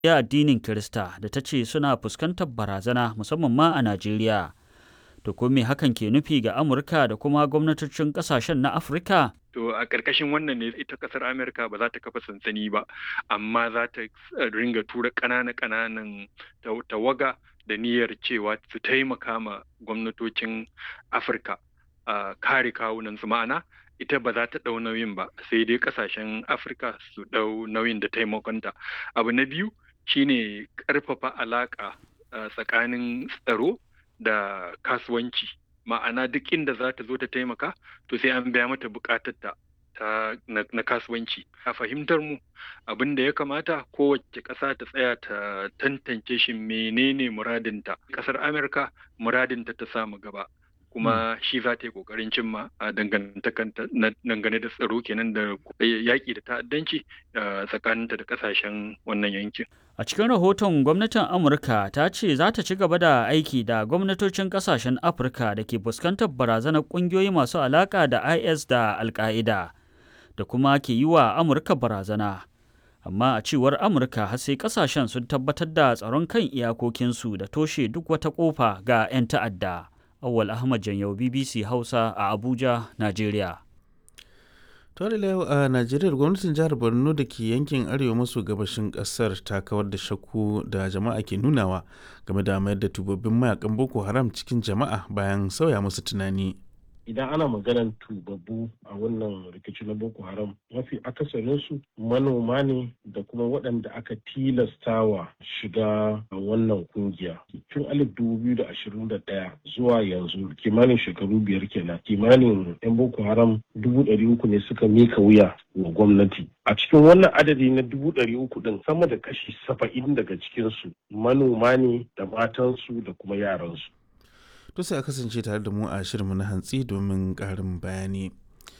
ya addinin Kirista da ta ce suna fuskantar barazana musamman ma a Najeriya. To ko me hakan ke nufi ga Amurka da kuma gwamnatocin ƙasashen na Afirka? To a ƙarƙashin wannan ne ita ƙasar Amerika ba za ta kafa sansani ba, amma za ta ringa tura ƙananan-ƙananan tawaga da niyyar cewa su taimaka ma gwamnatocin Afirka a kare kawunansu ma'ana ita ba za ta ɗau nauyin ba sai dai ƙasashen Afirka su ɗau nauyin da taimakonta. Abu na biyu shine ƙarfafa alaƙa tsakanin tsaro da kasuwanci. ma'ana duk inda za ta zo ta taimaka to sai an biya mata bukatarta ta na, na kasuwanci a fahimtar mu abin da ya kamata kowace ƙasa ta tsaya ta tantance shi menene muradinta ƙasar amurka muradinta ta samu gaba kuma shi za ta yi ƙoƙarin cimma a dangane da tsaro kenan da yaƙi da ta'addanci tsakaninta da ƙasashen wannan yankin A cikin rahoton gwamnatin Amurka ta ce za ta ci gaba da aiki da gwamnatocin kasashen Afirka da ke fuskantar barazanar ƙungiyoyi masu alaƙa da IS da Al-Qaida da kuma ke yi wa Amurka barazana. Amma a cewar Amurka har sai kasashen sun tabbatar da tsaron kan iyakokinsu da toshe duk wata ƙofa ga 'yan ta'adda. Awwal Ahmad Janyau BBC Hausa a Abuja, Najeriya. tare da yau a najeriya gwamnatin jihar borno da ke yankin arewa maso gabashin kasar ta kawar da shakku da jama'a ke nunawa game da mayar da tubabbin mayakan boko haram cikin jama'a bayan sauya musu tunani idan ana maganar tubabbu a wannan rikici na boko haram mafi akasarinsu manoma ne da kuma waɗanda aka tilastawa shiga wannan kungiya tun alif dubu biyu da ashirin da ɗaya zuwa yanzu kimanin shekaru biyar kenan kimanin yan boko haram dubu ɗari uku ne suka mika wuya wa gwamnati a cikin wannan adadi na dubu ɗari uku ɗin sama da kashi saba'in daga cikinsu manoma ne da matansu da kuma yaransu to sai a kasance tare da mu a shirinmu na hantsi domin ƙarin bayani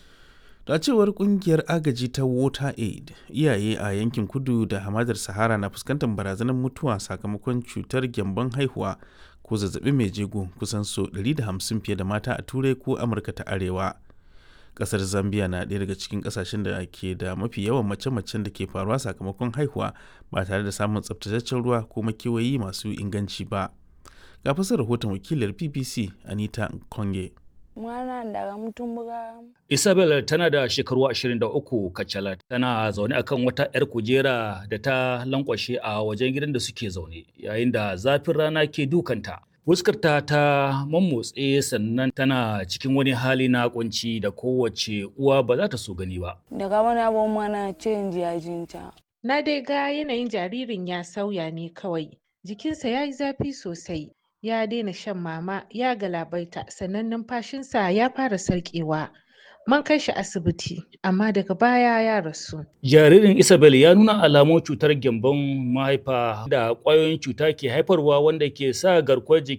da cewar kungiyar agaji ta water aid iyaye a yankin kudu da hamadar sahara na fuskantar barazanar mutuwa sakamakon cutar gyambon haihuwa ko zazzabi mai jego kusan so 150 fiye da mata a turai ko amurka ta arewa kasar zambia na ɗaya daga cikin kasashen da ke da mafi yawan mace-macen da ke faruwa sakamakon haihuwa ba tare da samun tsabtataccen ruwa ko makewayi masu inganci ba ga fasar rahoton wakilar bbc anita konge mwana daga mutumbuga isabel tana da shekaru 23 kacalat tana zaune akan wata 'yar kujera da ta lankwashe a wajen gidan da suke zaune yayin da zafin rana ke dukanta fuskarta ta mammotse sannan tana cikin wani hali na kunci da kowace uwa ba za ta so gani ba daga wani abun mana cin jajinta na dai ga yanayin jaririn ya sauya ne kawai jikinsa ya yi zafi sosai ya daina shan mama ya galabaita sannan numfashinsa ya fara sarƙewa man kai shi asibiti amma daga baya ya rasu jaririn isabel ya nuna alamun cutar gyambon mahaifa da ƙwayoyin cuta ke haifarwa wanda ke sa garkuwar jiki